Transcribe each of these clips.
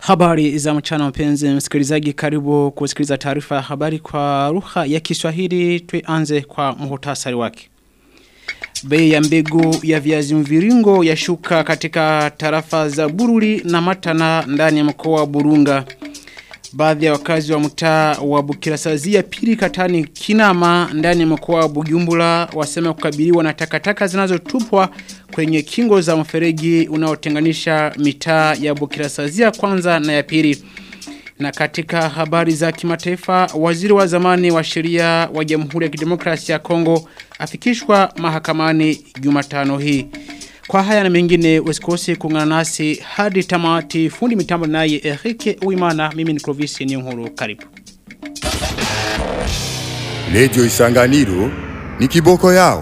Habari za mchana mpenzi msikilizaji karibu kusikiliza taarifa ya habari kwa lugha ya Kiswahili tuanze kwa muhtasari wake. Bei ya mbegu ya viazi mviringo yashuka katika tarafa za Bururi na Matana ndani ya mkoa wa Burunga. Baadhi ya wakazi wa mtaa wa Bukirasazia pili katani Kinama ndani ya mkoa wa Bujumbura wasema kukabiliwa na takataka zinazotupwa kwenye kingo za mferegi unaotenganisha mitaa ya Bukirasazia kwanza na ya pili. Na katika habari za kimataifa, waziri wa zamani wa sheria wa Jamhuri ya Kidemokrasia ya Kongo afikishwa mahakamani Jumatano hii. Kwa haya na mengine usikose kuungana nasi hadi tamati fundi mitambo naye Erike Uimana mimi ni Clovis Niyonkuru karibu. Lejo Isanganiro ni kiboko yao.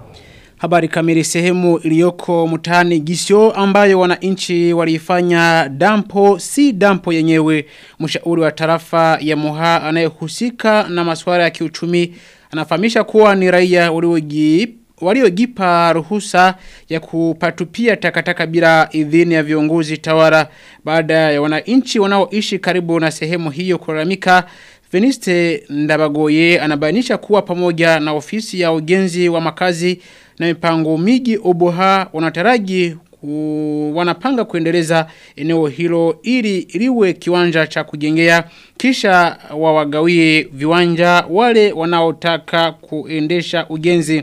Habari kamili sehemu iliyoko mtaani Gisio ambayo wananchi walifanya dampo si dampo yenyewe mshauri wa tarafa ya Moha anayehusika na masuala ya kiuchumi anafahamisha kuwa ni raia waliojipa waliogipa ruhusa ya kupatupia takataka bila idhini ya viongozi tawara baada ya wananchi wanaoishi karibu na sehemu hiyo kulalamika Veniste Ndabagoye anabainisha kuwa pamoja na ofisi ya ujenzi wa makazi na mipango miji oboha wanataraji ku, wanapanga kuendeleza eneo hilo ili liwe kiwanja cha kujengea kisha wawagawie viwanja wale wanaotaka kuendesha ujenzi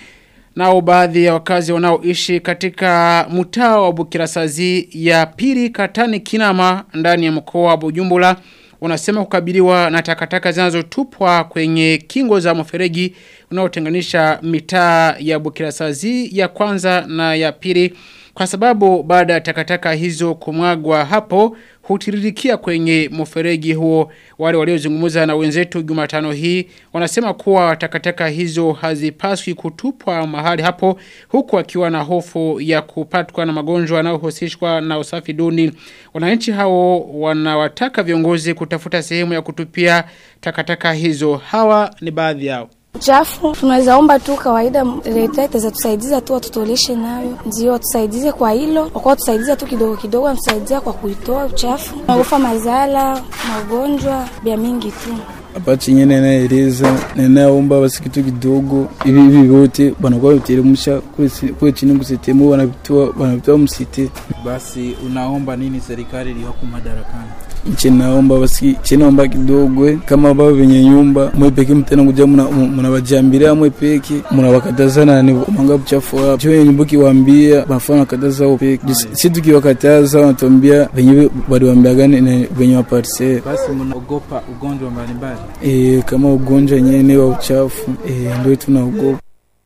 Nao baadhi ya wakazi wanaoishi katika mtaa wa Bukirasazi ya pili katani kinama ndani ya mkoa wa Bujumbura wanasema kukabiliwa na takataka zinazotupwa kwenye kingo za mfereji unaotenganisha mitaa ya Bukirasazi ya kwanza na ya pili kwa sababu baada ya takataka hizo kumwagwa hapo hutiririkia kwenye mfereji huo wale waliozungumza na wenzetu Jumatano hii wanasema kuwa takataka hizo hazipaswi kutupwa mahali hapo huku akiwa na hofu ya kupatwa na magonjwa yanayohusishwa na usafi duni wananchi hao wanawataka viongozi kutafuta sehemu ya kutupia takataka hizo hawa ni baadhi yao Uchafu tunaweza omba tu kawaida leta itaweza tusaidiza tu watutoleshe nayo, ndio tusaidize kwa hilo, kwa tusaidiza tu kidogo kidogo, amsaidia kwa kuitoa uchafu, magofa mazala, magonjwa bia mingi tu hapa chenye ninaeleza ninaomba basi kitu kidogo hivi hivi vyote wanakuwa viteremsha kule chini kusitemu wanavitoa wanavitoa msite. Basi unaomba nini serikali iliyoko madarakani? nchi naomba basi chinaomba kidogo kama baba venye nyumba mwe peke mtena kuja mnawajambilia mwe peke mnawakatazana ni manga buchafu hapo cyo nyumba kiwaambia bafana kataza wao peke si tukiwakataza wanatuambia venye waliwaambia gani venye wa parcel basi mnaogopa ugonjwa mbalimbali eh kama ugonjwa yenyewe wa uchafu eh ndio tunaogopa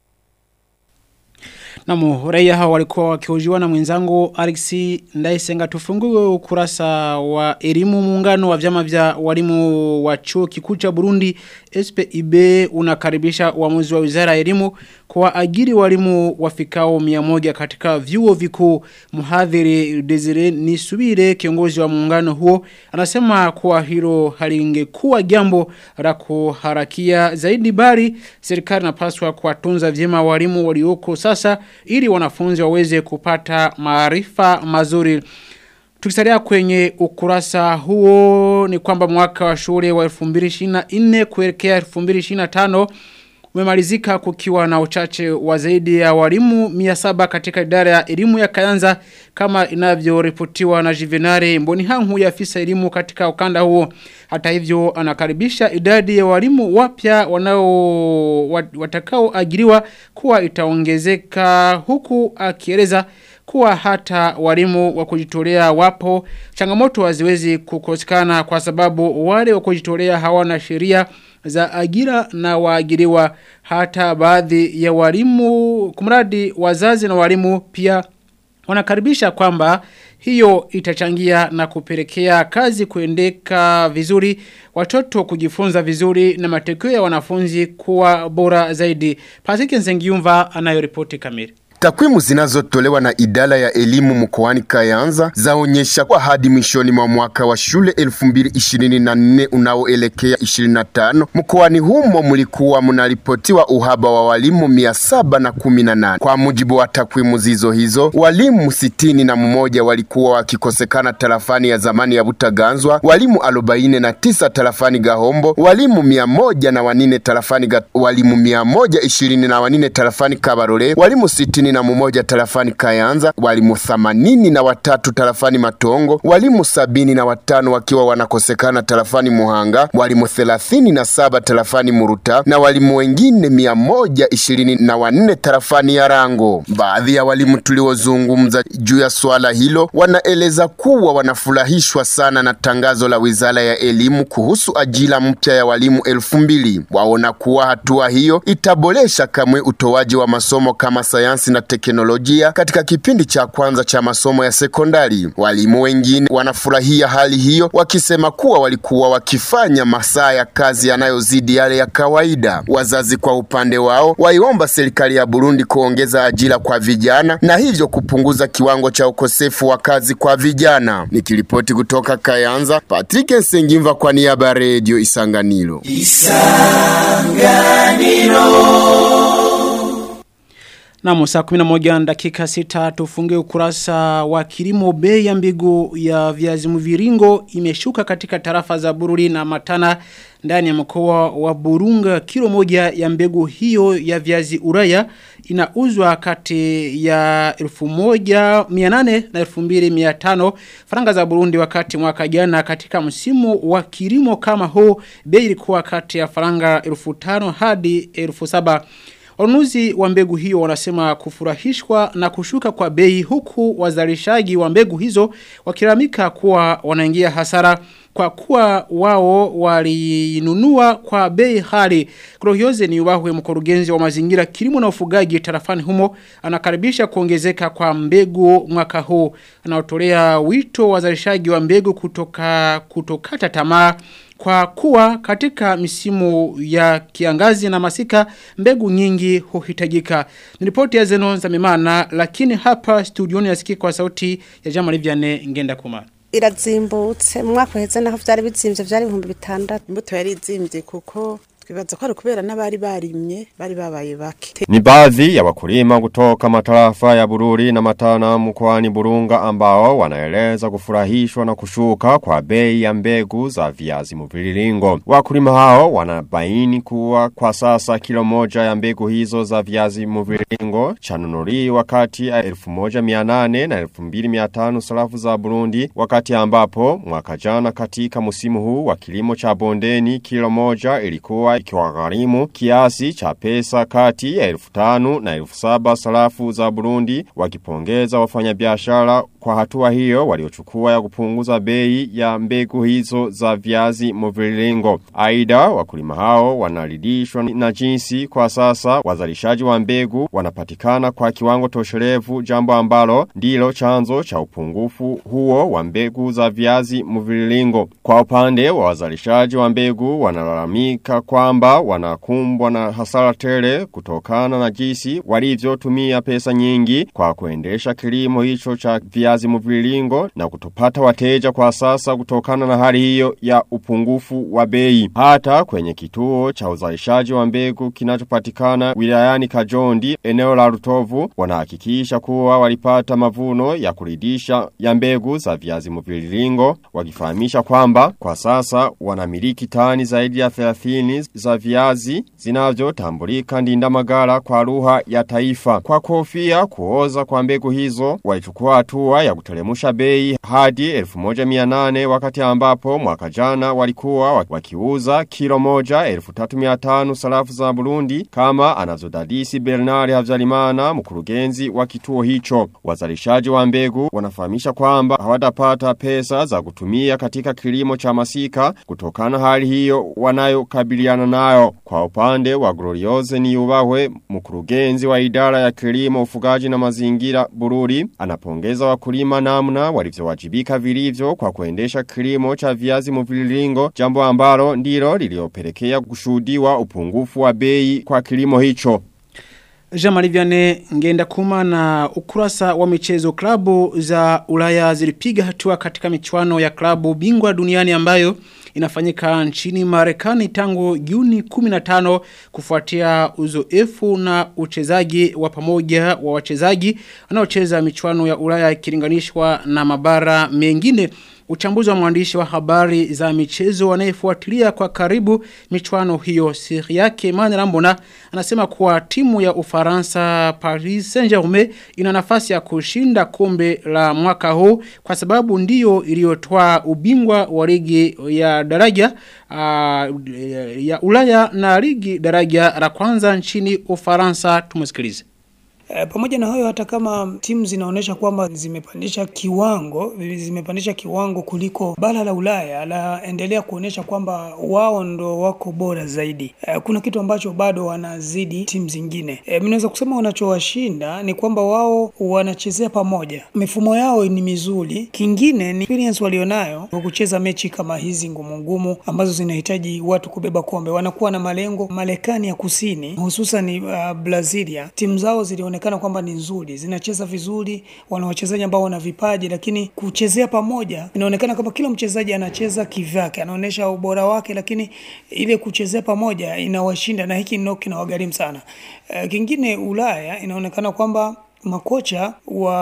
Namu, raia hao walikuwa wakihojiwa na mwenzangu Alexi Ndaisenga tufungue ukurasa wa elimu muungano wa vyama vya walimu wa chuo kikuu cha Burundi SPIB unakaribisha uamuzi wa Wizara ya Elimu kwa ajili walimu wafikao 100 katika vyuo vikuu mhadhiri Desire Nisubire kiongozi wa muungano huo anasema kuwa hilo halingekuwa jambo la kuharakia zaidi bali serikali inapaswa kuwatunza vyema walimu walioko sasa ili wanafunzi waweze kupata maarifa mazuri. Tukisalia kwenye ukurasa huo ni kwamba mwaka wa shule wa 2024 kuelekea 2025 umemalizika kukiwa na uchache wa zaidi ya walimu 700 katika idara ya elimu ya Kayanza kama inavyoripotiwa na Jivenare Mbonihangu ya afisa elimu katika ukanda huo. Hata hivyo anakaribisha idadi ya walimu wapya wanao watakao ajiriwa kuwa itaongezeka huku akieleza kuwa hata walimu wa kujitolea wapo changamoto haziwezi kukosekana kwa sababu wale wa kujitolea hawana sheria za ajira na waajiriwa hata baadhi ya walimu kumradi wazazi na walimu pia wanakaribisha kwamba hiyo itachangia na kupelekea kazi kuendeka vizuri watoto kujifunza vizuri na matokeo ya wanafunzi kuwa bora zaidi Pasiki Nzengiumva anayoripoti kamili Takwimu zinazotolewa na idara ya elimu mkoani Kayanza zaonyesha kwa hadi mwishoni mwa mwaka wa shule 2024 unaoelekea 25 mkoani humo mlikuwa mnaripotiwa uhaba wa walimu 718. Kwa mujibu wa takwimu zizo hizo, walimu sitini na mmoja walikuwa wakikosekana tarafani ya zamani ya Butaganzwa, walimu 49 tarafani Gahombo, walimu 100 na wanine tarafani ga, walimu 120 na wanine tarafani Kabarore, walimu sitini na mmoja tarafani Kayanza, walimu 80 na watatu tarafani Matongo, walimu sabini na watano wakiwa wanakosekana tarafani Muhanga, walimu 37 tarafani Muruta na walimu wengine 120 na wanne tarafani Yarango. Baadhi ya walimu tuliozungumza juu ya swala hilo wanaeleza kuwa wanafurahishwa sana na tangazo la Wizara ya Elimu kuhusu ajira mpya ya walimu elfu mbili. Waona kuwa hatua hiyo itaboresha kamwe utoaji wa masomo kama sayansi na teknolojia katika kipindi cha kwanza cha masomo ya sekondari. Walimu wengine wanafurahia hali hiyo wakisema kuwa walikuwa wakifanya masaa ya kazi yanayozidi yale ya kawaida. Wazazi kwa upande wao waiomba serikali ya Burundi kuongeza ajira kwa vijana na hivyo kupunguza kiwango cha ukosefu wa kazi kwa vijana. Nikiripoti kutoka Kayanza, Patrick Nsengimva kwa niaba ya Radio Isanganiro. Naam, saa 11 dakika sita tufunge ukurasa wa kilimo bei ya mbegu ya viazi mviringo imeshuka katika tarafa za Bururi na Matana ndani ya mkoa wa Burunga kilo moja ya mbegu hiyo ya viazi uraya inauzwa kati ya 1800 na 2500 faranga za Burundi wakati mwaka jana katika msimu wa kilimo kama huu bei ilikuwa kati ya faranga 1500 hadi 1700 Wanunuzi wa mbegu hiyo wanasema kufurahishwa na kushuka kwa bei huku wazalishaji wa mbegu hizo wakiramika kuwa wanaingia hasara kwa kuwa wao walinunua kwa bei hali. Kurohioze ni wahwe mkurugenzi wa mazingira kilimo na ufugaji tarafani humo anakaribisha kuongezeka kwa mbegu mwaka huu. Anaotolea wito wazalishaji wa mbegu kutoka kutokata tamaa kwa kuwa katika misimu ya kiangazi na masika mbegu nyingi huhitajika. Nilipoti ya Zenon za mimana lakini hapa studioni yasiki kwa sauti ya Jama Liviane ngenda kumana. irazimbutse mu mwaka uheze naho vyari bizimvye vyari ibihumbi bitandatu imbuto yari izimvye kuko twibaza ko ari kubera n'abari barimye bari babaye bake Ni baadhi ya wakulima kutoka matarafa ya Bururi na Matana mkoani Burunga ambao wanaeleza kufurahishwa na kushuka kwa bei ya mbegu za viazi mviringo. Wakulima hao wanabaini kuwa kwa sasa kilo moja ya mbegu hizo za viazi mviringo chanunuliwa kati ya 1800 na 2500 sarafu za Burundi wakati ambapo mwaka jana katika musimu huu wa kilimo cha bondeni kilo moja ilikuwa ikiwagharimu kiasi cha pesa kati ya elfu tanu na elfu saba sarafu za Burundi wakipongeza wafanyabiashara kwa hatua hiyo waliochukua ya kupunguza bei ya mbegu hizo za viazi mviringo. Aida wakulima hao wanaridhishwa na jinsi kwa sasa wazalishaji wa mbegu wanapatikana kwa kiwango tosherevu jambo ambalo ndilo chanzo cha upungufu huo wa mbegu za viazi mviringo. Kwa upande wa wazalishaji wa mbegu wanalalamika kwamba wanakumbwa na hasara tele kutokana na jinsi walivyotumia pesa nyingi kwa kuendesha kilimo hicho cha viazi mviringo na kutopata wateja kwa sasa kutokana na hali hiyo ya upungufu wa bei. Hata kwenye kituo cha uzalishaji wa mbegu kinachopatikana wilayani Kajondi eneo la Rutovu wanahakikisha kuwa walipata mavuno ya kuridisha ya mbegu za viazi mviringo wakifahamisha kwamba kwa sasa wanamiliki tani zaidi ya 30 za viazi zinavyotambulika ndindamagara kwa lugha ya taifa. Kwa kofia kuoza kwa mbegu hizo walichukua hatua ya kutelemusha bei hadi 1800 wakati ambapo mwaka jana walikuwa wakiuza kilo moja 1300 sarafu za Burundi kama anavyodadisi Bernard Havyarimana mkurugenzi wa kituo hicho. Wazalishaji wa mbegu wanafahamisha kwamba hawatapata pesa za kutumia katika kilimo cha masika kutokana hali hiyo wanayokabiliana nayo. Kwa upande wa Glorioze ni ubahwe mkurugenzi wa idara ya kilimo ufugaji na mazingira Bururi anapongeza wakulima namna walivyowajibika vilivyo kwa kuendesha kilimo cha viazi mviringo jambo ambalo ndilo liliopelekea kushuhudiwa upungufu wa bei kwa kilimo hicho. Jamali Vianney ngenda kuma na ukurasa wa michezo klabu za ulaya zilipiga hatua katika michuano ya klabu bingwa duniani ambayo inafanyika nchini marekani tangu juni 15 kufuatia uzoefu na uchezaji wa pamoja wa wachezaji wanaocheza michuano ya ulaya ikilinganishwa na mabara mengine Uchambuzi wa mwandishi wa habari za michezo anayefuatilia kwa karibu michuano hiyo siri yake Emmanuel Ambona anasema kuwa timu ya Ufaransa Paris Saint-Germain ina nafasi ya kushinda kombe la mwaka huu kwa sababu ndiyo iliyotoa ubingwa wa ligi ya daraja uh, ya Ulaya na ligi daraja la kwanza nchini Ufaransa tumusikilize. E, pamoja na hayo hata kama timu zinaonyesha kwamba zimepandisha kiwango zimepandisha kiwango kuliko bara la Ulaya la endelea kuonyesha kwamba wao ndo wako bora zaidi. E, kuna kitu ambacho bado wanazidi timu zingine. E, mnaweza kusema wanachowashinda ni kwamba wao wanachezea pamoja, mifumo yao ni mizuri. Kingine ni experience walionayo kwa kucheza mechi kama hizi ngumu ngumu ambazo zinahitaji watu kubeba kombe. Wanakuwa na malengo. Marekani ya Kusini hususan uh, Brazilia, timu zao zilione zinaonekana kwamba ni nzuri, zinacheza vizuri, wana wachezaji ambao wana vipaji, lakini kuchezea pamoja inaonekana kama kila mchezaji anacheza kivyake, anaonyesha ubora wake, lakini ile kuchezea pamoja inawashinda, na hiki ndio kinawagharimu sana. Uh, kingine Ulaya inaonekana kwamba makocha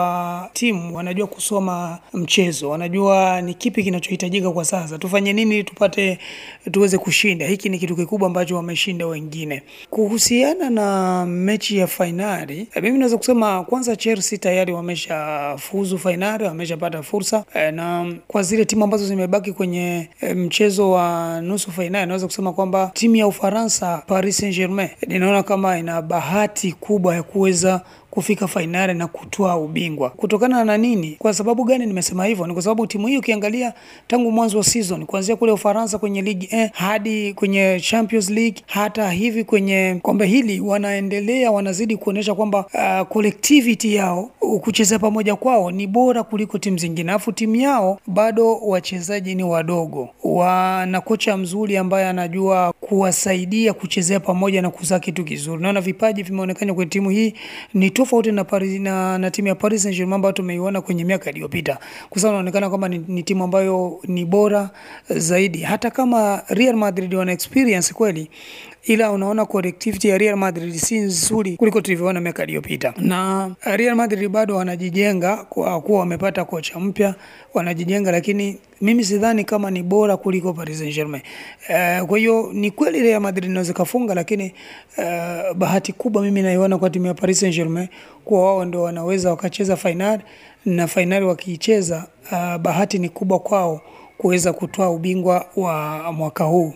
wa timu wanajua kusoma mchezo, wanajua ni kipi kinachohitajika kwa sasa, tufanye nini tupate tuweze kushinda. Hiki ni kitu kikubwa ambacho wameshinda wengine. Kuhusiana na mechi ya fainali, mimi naweza kusema kwanza, Chelsea tayari wameshafuzu fainali, wameshapata fursa e, na kwa zile timu ambazo zimebaki kwenye e, mchezo wa nusu fainali, naweza kusema kwamba timu ya Ufaransa Paris Saint-Germain ninaona kama ina bahati kubwa ya kuweza kufika fainali na kutoa ubingwa. Kutokana na nini? Kwa sababu gani nimesema hivyo? Ni kwa sababu timu hii ukiangalia tangu mwanzo wa season kuanzia kule Ufaransa kwenye ligi eh, hadi kwenye Champions League hata hivi kwenye kombe hili wanaendelea, wanazidi kuonyesha kwamba uh, collectivity yao kucheza pamoja kwao ni bora kuliko timu zingine. Alafu timu yao bado wachezaji ni wadogo, wana kocha mzuri ambaye anajua kuwasaidia kuchezea pamoja na kuzaa kitu kizuri. Naona vipaji vimeonekana kwenye timu hii ni tofauti na, Paris, na, na timu ya Paris Saint-Germain ambayo tumeiona kwenye miaka iliyopita. Kwa sababu inaonekana kwamba ni, ni timu ambayo ni bora zaidi, hata kama Real Madrid wana experience kweli, ila unaona collectivity ya Real Madrid si nzuri kuliko tulivyoona miaka iliyopita, na Real Madrid bado wanajijenga kwa kuwa wamepata kocha mpya, wanajijenga, lakini mimi sidhani kama ni bora kuliko Paris Saint-Germain. Uh, kwa hiyo ni kweli Real Madrid inaweza kafunga, lakini uh, bahati kubwa mimi naiona kwa timu ya Paris Saint-Germain kuwa wao ndio wanaweza wakacheza fainali na fainali wakiicheza, uh, bahati ni kubwa kwao kuweza kutoa ubingwa wa mwaka huu.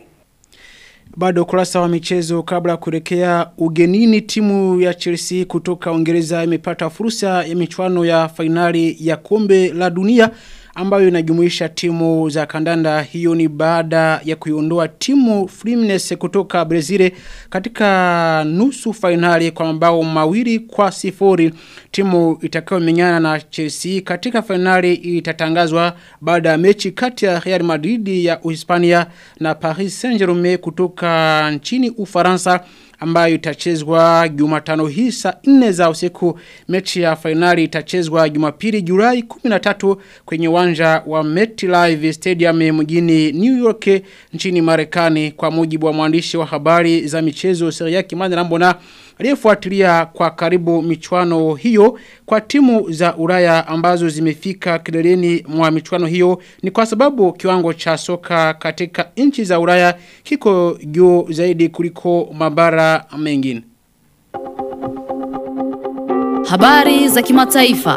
Bado kurasa wa michezo kabla kurekea ugenini timu ya Chelsea kutoka Uingereza imepata fursa ya michuano ya fainali ya kombe la dunia ambayo inajumuisha timu za kandanda hiyo ni baada ya kuiondoa timu Fluminense kutoka Brazil katika nusu fainali kwa mabao mawili kwa sifuri timu itakayomenyana na Chelsea katika fainali itatangazwa baada ya mechi kati ya Real Madrid ya Uhispania na Paris Saint-Germain kutoka nchini Ufaransa ambayo itachezwa Jumatano hii saa 4 za usiku. Mechi ya fainali itachezwa Jumapili Julai 13 kwenye uwanja wa MetLife Stadium mjini New York nchini Marekani kwa mujibu wa mwandishi wa habari za michezo Seriaki Manirambona aliyefuatilia kwa karibu michuano hiyo kwa timu za Ulaya ambazo zimefika kileleni mwa michuano hiyo ni kwa sababu kiwango cha soka katika nchi za Ulaya kiko juu zaidi kuliko mabara mengine. Habari za kimataifa.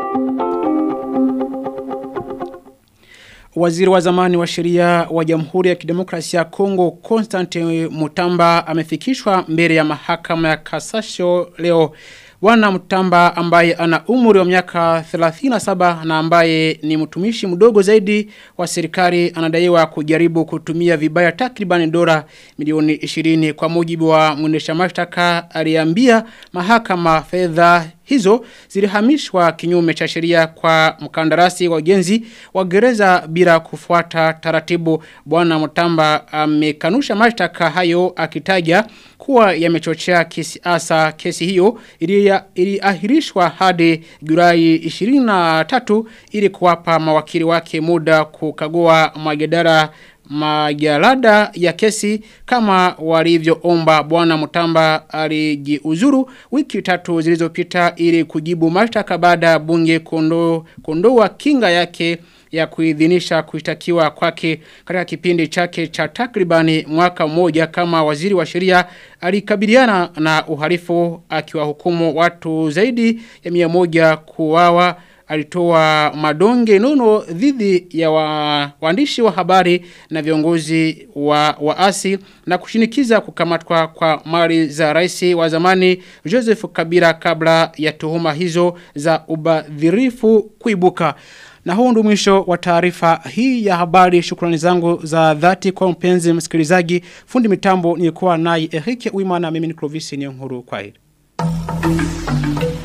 Waziri wa zamani wa sheria wa Jamhuri ya Kidemokrasia ya Kongo Constantine Mutamba amefikishwa mbele ya mahakama ya Kasasho leo. Bwana Mutamba ambaye ana umri wa miaka 37 na ambaye ni mtumishi mdogo zaidi wa serikali anadaiwa kujaribu kutumia vibaya takriban dola milioni 20 kwa mujibu wa mwendesha mashtaka aliambia mahakama fedha hizo zilihamishwa kinyume cha sheria kwa mkandarasi wa ujenzi wa gereza bila kufuata taratibu bwana Mutamba amekanusha mashtaka hayo akitaja kuwa yamechochea kisiasa kesi hiyo iliahirishwa hadi Julai 23 ili kuwapa mawakili wake muda kukagua majedara majalada ya kesi kama walivyoomba bwana Mutamba alijiuzuru wiki tatu zilizopita ili kujibu mashtaka baada ya bunge kondo kondoa kinga yake ya kuidhinisha kushtakiwa kwake katika kipindi chake cha takribani mwaka mmoja kama waziri wa sheria alikabiliana na uhalifu akiwahukumu watu zaidi ya mia moja kuwawa alitoa madonge nono dhidi ya wa, waandishi wa habari na viongozi wa waasi na kushinikiza kukamatwa kwa mali za rais wa zamani Joseph Kabila kabla ya tuhuma hizo za ubadhirifu kuibuka. Na huu ndio mwisho wa taarifa hii ya habari. Shukrani zangu za dhati kwa mpenzi msikilizaji. Fundi mitambo nilikuwa naye Eric Wimana mimi ni Clovis Nyonguru kwa hili.